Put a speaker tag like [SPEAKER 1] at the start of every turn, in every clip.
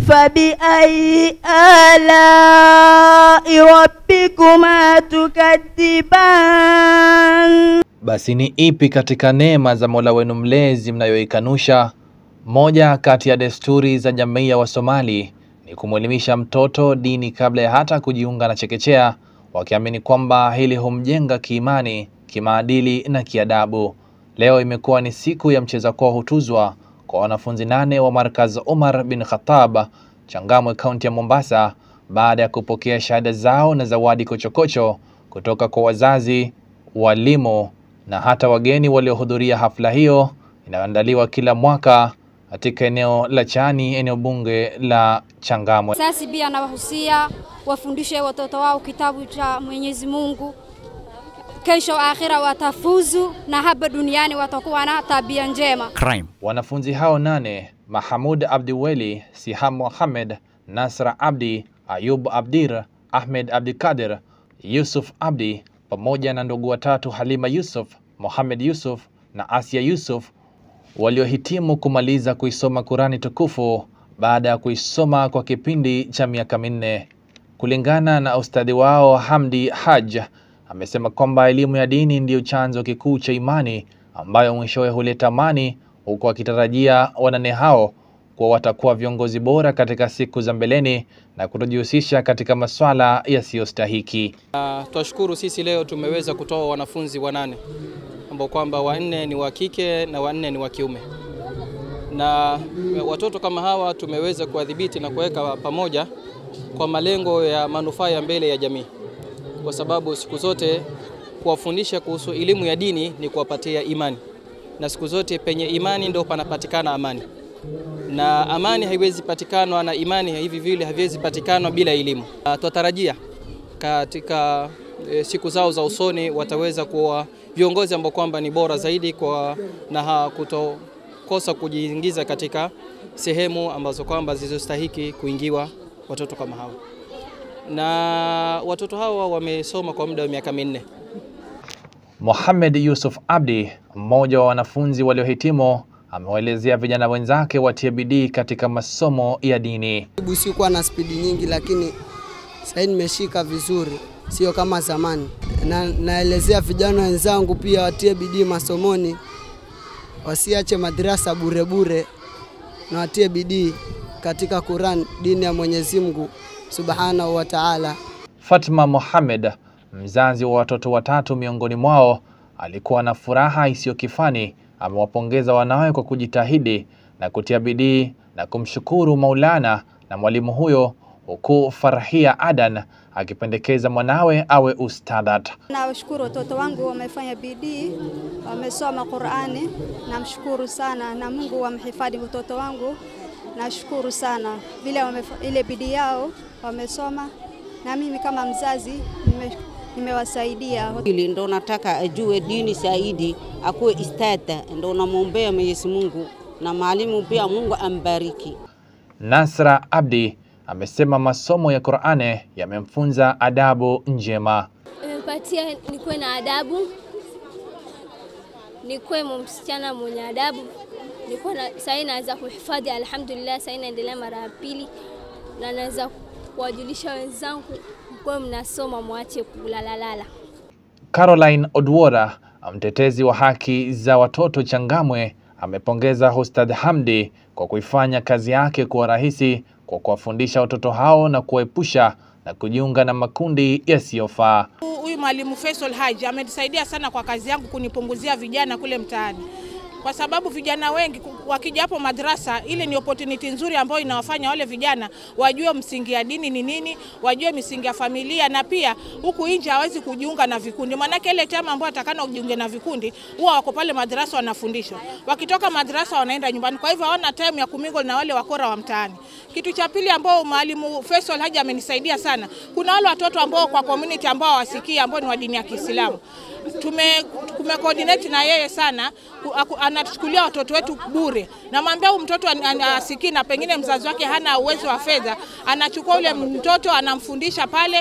[SPEAKER 1] فبأي آلاء ربكما تكذبان
[SPEAKER 2] Basi ni ipi katika neema za Mola wenu mlezi mnayoikanusha? Moja kati ya desturi za jamii ya Wasomali ni kumwelimisha mtoto dini kabla ya hata kujiunga na chekechea, wakiamini kwamba hili humjenga kiimani, kimaadili na kiadabu. Leo imekuwa ni siku ya mcheza kwao hutuzwa kwa wanafunzi nane wa Markaz Umar bin Khattab Changamwe, kaunti ya Mombasa, baada ya kupokea shahada zao na zawadi kochokocho kutoka kwa wazazi, walimu na hata wageni waliohudhuria hafla hiyo inayoandaliwa kila mwaka katika eneo la Chani, eneo bunge la Changamwe.
[SPEAKER 3] Sasa pia nawahusia wafundishe watoto wao kitabu cha Mwenyezi Mungu, kesho akhira watafuzu na hapa duniani watakuwa na tabia njema.
[SPEAKER 4] crime.
[SPEAKER 2] Wanafunzi hao nane Mahamud Abdiweli, Siham Mohamed, Nasra Abdi, Ayub Abdir, Ahmed Abdikadir, Yusuf Abdi pamoja na ndugu watatu Halima Yusuf, Mohamed Yusuf na Asia Yusuf waliohitimu kumaliza kuisoma Kurani tukufu baada ya kuisoma kwa kipindi cha miaka minne. Kulingana na ustadhi wao Hamdi Haj, amesema kwamba elimu ya dini ndiyo chanzo kikuu cha imani ambayo mwishowe huleta amani, huku akitarajia wanane hao kuwa watakuwa viongozi bora katika siku za mbeleni na kutojihusisha katika maswala yasiyostahiki.
[SPEAKER 5] Twashukuru sisi leo tumeweza kutoa wanafunzi wanane ambao kwamba wanne ni wa kike na wanne ni wa kiume, na watoto kama hawa tumeweza kuwadhibiti na kuweka pamoja kwa malengo ya manufaa ya mbele ya jamii, kwa sababu siku zote kuwafundisha kuhusu elimu ya dini ni kuwapatia imani, na siku zote penye imani ndio panapatikana amani, na amani haiwezi patikanwa na imani hivi vile haviwezi patikanwa bila elimu. Ah, Twatarajia katika e, siku zao za usoni wataweza kuwa viongozi ambao kwamba ni bora zaidi kwa na ha- kutokosa kujiingiza katika sehemu ambazo kwamba zilizostahiki kuingiwa watoto kama hawa, na watoto hawa wamesoma kwa muda wa miaka minne.
[SPEAKER 2] Mohamed Yusuf Abdi, mmoja wa wanafunzi waliohitimu, amewaelezea vijana wenzake watie bidii katika masomo ya dini.
[SPEAKER 6] Jibu sikuwa na spidi nyingi, lakini sasa nimeshika vizuri, sio kama zamani. Na naelezea vijana wenzangu pia watie bidii masomoni, wasiache madrasa bure bure, na watie bidii katika Quran, dini ya Mwenyezi Mungu Subhanahu wa Ta'ala.
[SPEAKER 2] Fatma Mohamed, mzazi wa watoto watatu miongoni mwao, alikuwa na furaha isiyo kifani. Amewapongeza wanawe kwa kujitahidi na kutia bidii na kumshukuru Maulana na mwalimu huyo, huku Farhia Adan akipendekeza mwanawe awe ustadhat.
[SPEAKER 3] Nawashukuru watoto wangu wamefanya bidii, wamesoma Qur'ani. Namshukuru sana na Mungu wamhifadhi mtoto wangu. Nashukuru sana vile wamefa- ile bidii yao wamesoma, na mimi kama mzazi nime- nimewasaidia.
[SPEAKER 7] Ili ndo nataka ajue dini zaidi, akuwe istada, ndo namwombea Mwenyezi Mungu na mwalimu pia, Mungu ambariki.
[SPEAKER 2] Nasra Abdi amesema masomo ya Qur'ani yamemfunza adabu njema.
[SPEAKER 8] imepatia nikuwe na adabu, nikuwe msichana mwenye adabu, nikuwe na sahii naweza kuhifadhi, alhamdulillah. Sahii naendelea mara ya pili na naweza kuwajulisha wenzangu, mkuwe mnasoma, mwache kulalalala.
[SPEAKER 2] Caroline Odwora, mtetezi wa haki za watoto Changamwe, amepongeza Ustadh Hamdi kwa kuifanya kazi yake kuwa rahisi kwa kuwafundisha watoto hao na kuwaepusha na kujiunga na makundi yasiyofaa.
[SPEAKER 9] Huyu mwalimu Faisal Haji amenisaidia sana kwa kazi yangu kunipunguzia vijana kule mtaani, kwa sababu vijana wengi ku- wakija hapo madrasa, ile ni opportunity nzuri ambayo inawafanya wale vijana wajue msingi ya dini ni nini, wajue misingi ya familia, na pia huku nje hawezi kujiunga na vikundi, maanake ile chama ambayo atakana kujiunga na vikundi huwa wako pale madrasa wanafundishwa, wakitoka madrasa wanaenda nyumbani, kwa hivyo hawana time ya kumingle na wale wakora wa mtaani. Kitu cha pili ambao mwalimu Faisal Haji amenisaidia sana, kuna wale watoto ambao kwa community ambao hawasikii ambao ni wa dini ya Kiislamu tume tume coordinate na yeye sana, ku- aku- anatuchukulia watoto wetu bure. Namwambia huyu mtoto an- an- asikii na pengine mzazi wake hana uwezo wa fedha, anachukua ule mtoto anamfundisha pale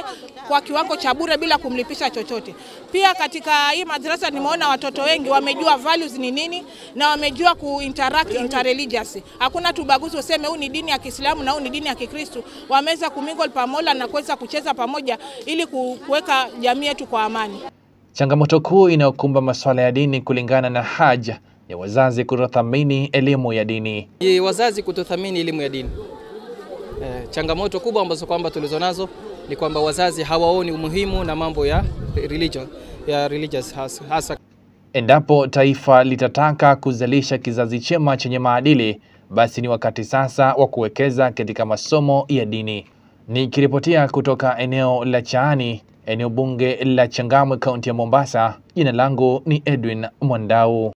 [SPEAKER 9] kwa kiwango cha bure bila kumlipisha chochote. Pia katika hii madrasa nimeona watoto wengi wamejua values ni nini na wamejua ku interact interreligious. Hakuna tubaguzi useme huu ni dini ya Kiislamu na huu ni dini ya Kikristo. Wameweza kumingle pamoja na kuweza kucheza pamoja ili kuweka jamii yetu kwa amani.
[SPEAKER 2] Changamoto kuu inayokumba masuala ya dini kulingana na haja ya wazazi kutothamini elimu ya dini.
[SPEAKER 5] Ni wazazi kutothamini elimu ya dini. Eh, changamoto kubwa ambazo kwamba tulizonazo ni kwamba wazazi hawaoni umuhimu na mambo ya religion, ya religious hasa, hasa.
[SPEAKER 2] Endapo taifa litataka kuzalisha kizazi chema chenye maadili, basi ni wakati sasa wa kuwekeza katika masomo ya dini. Nikiripotia kutoka eneo la Chaani, eneo bunge la Changamwe, kaunti ya Mombasa, jina langu ni Edwin Mwandau.